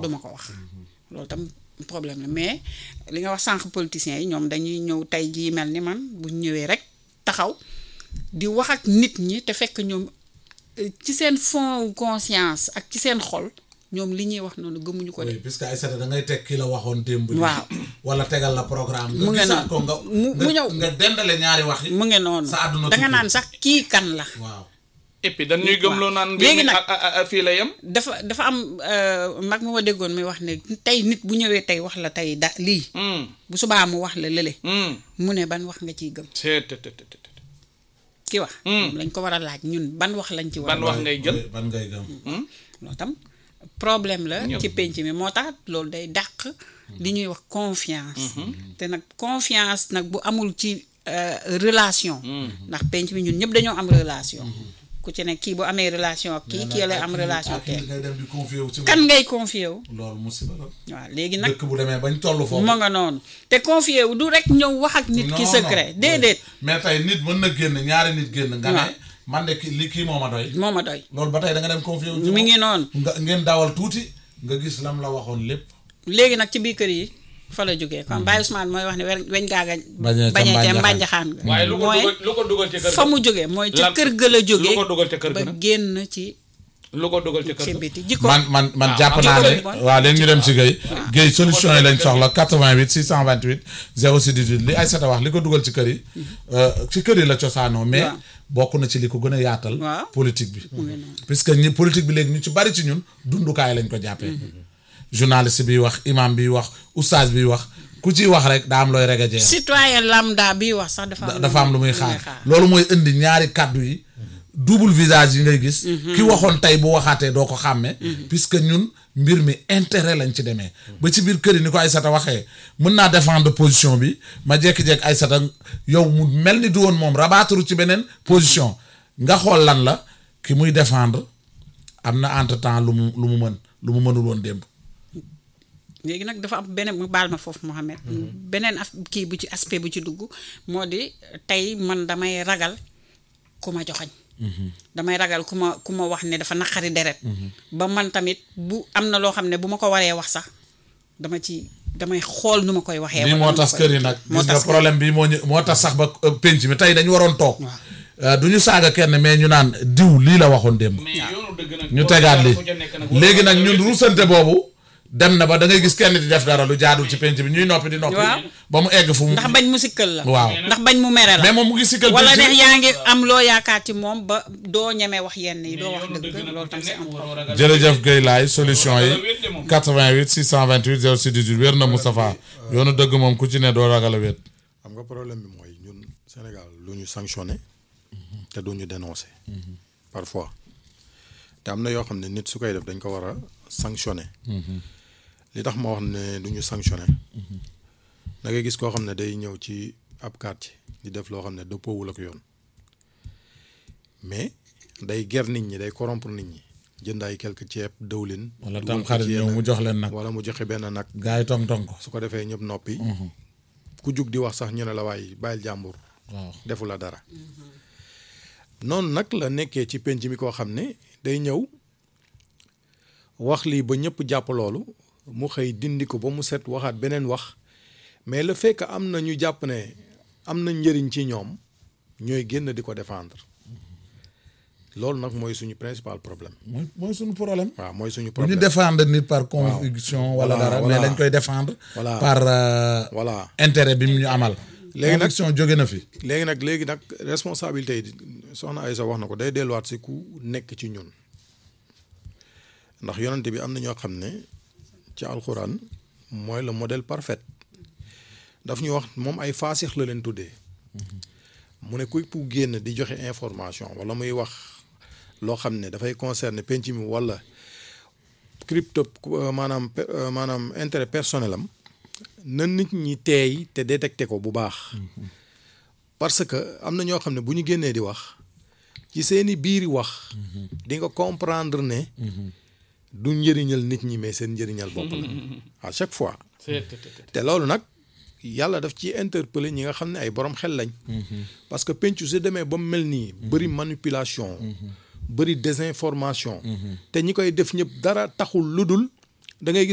duma ko wax loolu tam problème la mais li nga wax sànq politiciens yi ñoom dañuy ñëw tey jii mel ni man bu ñu ñëwee rek taxaw di wax ak nit ñi te fekk ñoom euh, ci seen fond conscience ak ci seen xol ñoom li ñuy wax noonu gëmuñu ko de oui puisque Aïssata da ngay teg ki la waxoon démb. lii. Waaw. wala tegal la programme. Mu ngi gisaat noonu. ko nga Mu- mu nga- ñëw. nga dendale ñaari wax yi. mu ngi noonu sa àdduna danga tukki. naan sax kii kan la waaw. et puis dañ ñuy gëmloo naan. mbir Léegi mi nag- a- a- a- fii la yem. dafa dafa am euh, mag mu ma déggoon muy wax ne tey nit bu ñëwee tey wax la tey da lii Hmm, bu subaa mu wax la lële hmm. mu ne ban wax nga ciy gëm c'est te te te te te. ki wax moom lañ ko war a laaj ñun ban wax lañ ci war a ban wax ngay jël. Oui, ban ngay gëm. loolu tam problème la Ñëpp. ci penc mi moo tax loolu day dàq li ñuy wax confiance te nag confiance nag bu amul ci euh, relation ndax penc mi ñun ñëpp dañoo am relation ku ci ne kii bu amee relation ak kii kii lay am relation ak kii kii ngay dem di confier wu ci kan ngay confier wu loolu musiba la. waaw léegi nag dëkk bu demee bañ toll foofu. mu nga noonu te confier wu du rek ñëw wax ak nit ki Non, secret non. déedéet mais tey nit mën na génn ñaari nit génn. nga Waaw. ne man de ki li kii moo ma doy. moo ma doy loolu ba tey da nga dem confier wu ci mi moom. ngi noonu nga ngeen dawal tuuti nga gis lam la waxoon lépp. léegi nag ci biir kër yi fa la jógee kon Baye Ousmane mooy wax ne weñ weñ gaaga Bañee ca bañee ca mbànjaxaan. mbànjaxaan nga waaye lu ko mooy dugal lu ko dugal ci kër fa ga. mu jógee mooy ca Lan- kër ga la jógee lu ko dugal ca kër ba ga nag. génn ci lu ko dugal ci kër ci ga. biti jikko man man man waaw, jàpp waaw, naa ne jikko yi waaw léegi ñu dem ci Guèye Guèye solution yi lañ soxla 88 628 06 18 li Aïssata wax li ko dugal ci kër yi euh, ci kër yi la cosaanoo mais Waaw. bokk na ci li ko gën a yaatal Waaw. politique bi puisque ñi politique bi léegi ñu ci bari ci ñun dundukaay lañ ko jàppee journaliste bi wax imam bi wax oustaz bi wax ku ciy wax rek daa am looy rege jeex citoyen lambda bi wax sax dafa am dafa am lu muy xaar loolu mooy indi ñaari kàddu yi double visage yi ngay gis ki waxoon tey bu waxaatee doo ko xàmme puisque ñun mbir mi intérêt lañ ci demee ba ci biir kër yi ni ko Aïssata waxee mën naa défendre position bi ma jekki-jekki Aïssata yow mu mel ni du woon moom rabaaturu ci beneen position nga xool lan la ki muy défendre am na entre temps lu mu lu mu mën lu mu mënul woon démb léegi nag dafa am beneen mu baal ma foofu Mohamed beneen af kii bu ci aspect bu ci dugg moo di tey man damay ragal ku ma joxañ damay ragal ku ma ku ma wax ne dafa naqari deret ba man tamit bu am na loo xam ne bu ma ko waree wax sax dama ci damay xool nu ma koy waxee lii wala moo nu ma tas koy- kër yi nag moo gis nga tas kër yi. problème bi moo ñu moo tas sax ba euh, penc mi tey dañu waroon toog Euh, du ñu saaga kenn mais ñu naan diw lii la waxoon démb mais yoonu dëgg nag. ñu tegaat lii léegi nag ñun ruusante boobu dem na ba da ngay gis kenn di def dara lu jaadul ci penc bi ñuy noppi di noppi Waaw. ba mu egg fu mu ndax bañ mu sikkal la waaw ndax bañ mu mere la mais moom mu ngi sikkal wala penc ne bi. yaa ngi am loo yaakaar ci moom ba doo ñemee wax yenn yi doo wax dëgg loolu tam c'est am jërëjëf Guèye laay solution yi Wala wéet de moom. 88 628 06 18 wér na Moustapha yoonu dëgg moom ku ci ne doo ragal a wéet xam nga problème bi mooy ñun Sénégal lu ñu sanctionné te du ñu dénoncé parfois te am na yoo xam ne nit su koy def dañ ko war a sanctionné li tax ma wax ne du ñu sanctionné da ngay gis koo xam ne day ñëw ci ab quartier di def loo xam ne dëppoowul ak yoon mais day ger nit ñi day corrompre nit ñi jënd ay quelque ceeb dëwlin wala dugal tam ko xarit ci ñëw yenn- mu jox leen nag wala mu joxe benn nag gars yi tong tong ko su ko defee ñëpp noppi ku jug di wax sax ñu ne la waaye bàyyil jàmbur waaw defu la dara noonu nag la nekkee ci penc mi koo xam ne day ñëw wax lii ba ñëpp jàpp loolu mu xëy dindi ko ba mu set waxaat beneen wax mais le fait que am na ñu jàpp ne am na njëriñ ci ñoom ñooy génn di ko défendre loolu nag mooy suñu principal problème mooy mooy suñu problème waaw mooy suñu bu ñu problème défendre nit par conviction wala Voilà, dara mais voilà. dañ koy défendre Voilà. par euh, voilà intérêt bi mu ñu amal Léegi nag- conviction jóge na fi léegi nag léegi nag responsabilité yi soxna Aïssa wax na ko day delluwaat si ku nekk ci ñun ndax yonante bi am na ñoo xam ne ci alxuraan mooy le modèle parfait daf ñu wax moom ay faasix la leen tuddee mu ne kuy pour génn di joxe information wala muy wax loo xam ne dafay concerner penc mi wala crypto maanaam pe- maanaam intérêt personnel am na nit ñi teey te détecté ko bu baax parce que am na ñoo xam ne bu ñu génnee di wax ci seeni biiri wax di nga comprendre ne du njëriñal nit ñi mais seen njëriñal bopp la à chaque fois te loolu nag yàlla daf ci interpeller ñi nga xam ne ay borom xel lañ parce que pencu su demee ba mu mel nii bëri manipulation bëri désinformation te ñi koy def ñëpp dara taxul lu dul da ngay gis